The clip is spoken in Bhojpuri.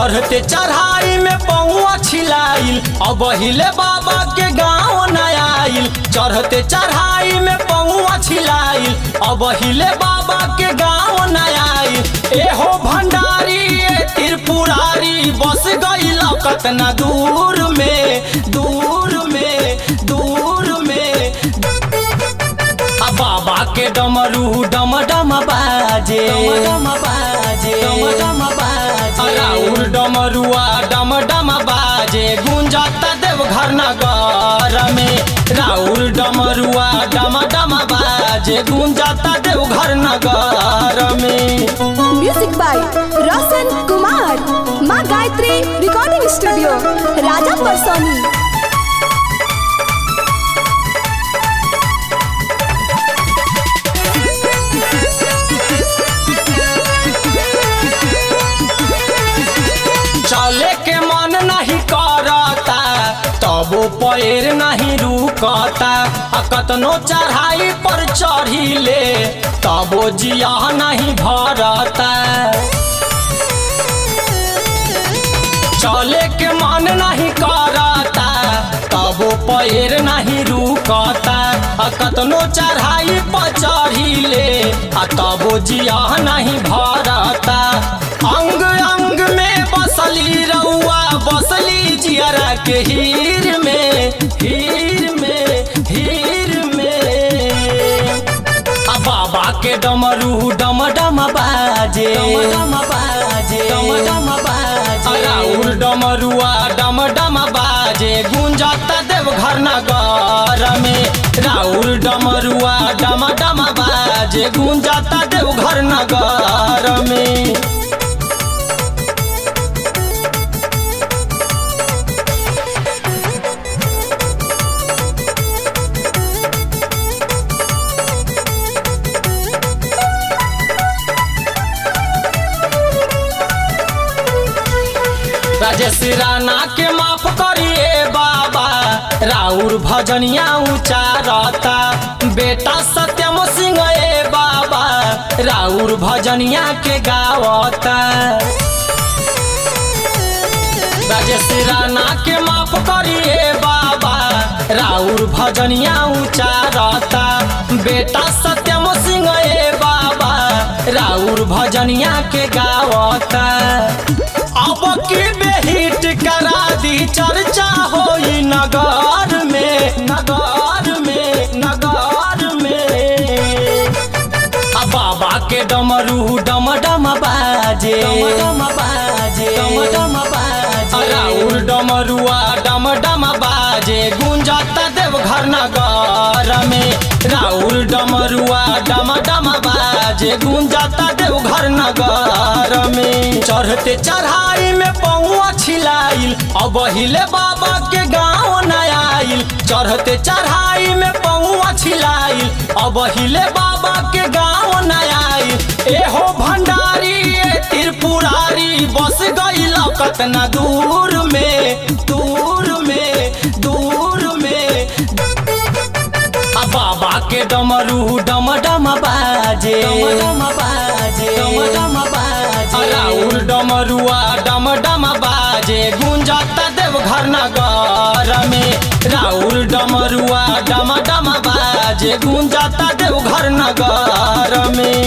चढ़ते चढ़ाई में पौआ छिलाइल अब हिले बाबा के गाँव न आइल चढ़ते चढ़ाई में पौआ छिलाइल अब हिले बाबा के गाँव न आइल एहो भंडारी ए त्रिपुरारी बस गई कतना दूर में दूर में दूर में आ बाबा के डमरू डम डम बाजे डम बाजे डम डम बाजे राउर डमरुआ डम डम बाजे गुंजता देव घर नगर में राउर डमरुआ डम डम बाजे गुंजता देव घर नगर में म्यूजिक बाय रोशन कुमार माँ गायत्री रिकॉर्डिंग स्टूडियो राजा परसोनी चले के मन नहीं करता तबो पैर नहीं रुकता आ कतनो चढ़ाई पर चढ़िले तबो जिया नहीं भरता चले के मन नहीं करता तबो पैर नहीं रुकता आ कतनो चढ़ाई पर चढ़िले आ तबो जिया नहीं भरता अंग अंग में बसली रउआ बसली जियरा के हीर में हीर में हीर में आ बाबा के डमरू डम डम बाजे डम डम बाजे डम डम बाजे राउर डमरुआ डम डम बाजे गुंजता देव घर नगर में राउर डमरुआ डम डम बाजे गुंजता देव घर नगर में राजेश राणा के माफ करिए बाबा राउर भजनिया उचारता बेटा सत्यम सिंह ए बाबा राउर भजनिया के गावता राजेश राणा के माफ करिए बाबा राउर भजनिया उचारता बेटा सत्यम सिंह ए बाबा राउर भजनिया के गावता अब की बेहिट करा दी चर्चा होई नगर में नगर में नगर में आ बाबा के डमरू डम डम बाजे डम डम बाजे डम डम बाजे राउर डमरुआ डम डम बाजे गुंजता देव घर नगर में राउर डमरुआ डम डम बाजे गुंजता देव घर नगर में चढ़ते चढ़ाई में पौआ छिलाइल अब हिले बाबा के गाँव न आइल चढ़ते चढ़ाई में पौआ छिलाइल अब हिले बाबा के गाँव न आइल एहो भंडारी ए त्रिपुरारी बस गई कतना दूर में दूर में दूर में आ बाबा के डमरू डम डम बाजे डम डम बाजे डम डम बाजे राउर डमरुआ डम डम बाजे गुंजता देव घर नगर में राउर डमरुआ डम डम बाजे गुंजता देव घर नगर में